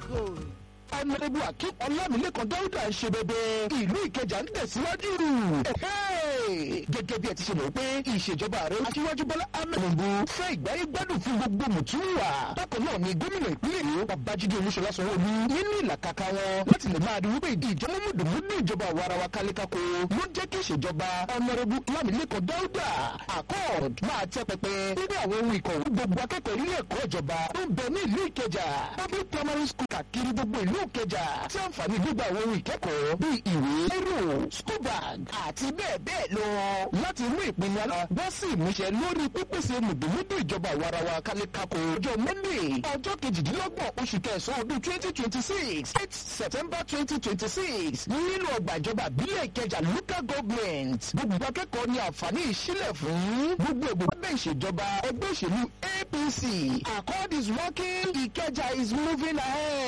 ọ̀nàdẹ́bù akim ọlámilẹ́kan dáúdà ń ṣe bẹbẹ ìlú ìkẹjà ń tẹ̀síwájú. gẹ́gẹ́ bí ẹ ti ṣe mọ̀ pé ìṣèjọba ààrẹ aṣíwájú bọ́lá ahmed tinubu fẹ́ ìgbáyé gbádùn fún gbogbo mùtúwà. bákan náà ni gómìnà ìpínlẹ̀ èkó babájídé olúṣọlá sanwó-olú nínú ìlàkàkà wọn láti lè máa rí wípé ìjọba mùdùmùdù ìjọba àwarawa kálékáko ló jẹ́ kí ìṣèjọba ọ̀nàdẹ́bù ọlámilẹ́kan dáúdà accord máa tẹ́ pẹpẹ nínú àwọn ohun ìkọ̀wé gbogbo akẹ́kọ̀ọ́ ilé ẹ̀kọ́ ìjọba tó ń bẹ ní ìlú ìkẹjà public primary school kàkiri gbogbo ìlú ìkẹjà tí àǹfààní gbígbà àwọn ohun ìkẹ́kọ̀ọ́ bíi ìwé ẹ̀rọ school bag àti bẹ́ẹ̀ bẹ́ẹ̀ lọ láti mú ìpinnu àlọ́ bọ́ sí ìmúṣẹ lórí pípèsè mùdùmúdù ìjọba àwarawa kálékáko ọjọ́ monday ọjọ́ kejìdínlọ́gbọ̀n oṣù kẹsàn-án ọdún twenty twenty six eight september twenty twenty six nínú ọgbà ìjọba àbílẹ̀ ìkẹjà local government gbogbo akẹ́kọ̀ọ́ ní àǹfààní ìṣílẹ̀ fún gbogbo ègbò lábẹ́ ìṣèjọba ẹgbẹ́ òṣèlú apc accord is working ìkẹjà is moving ahead.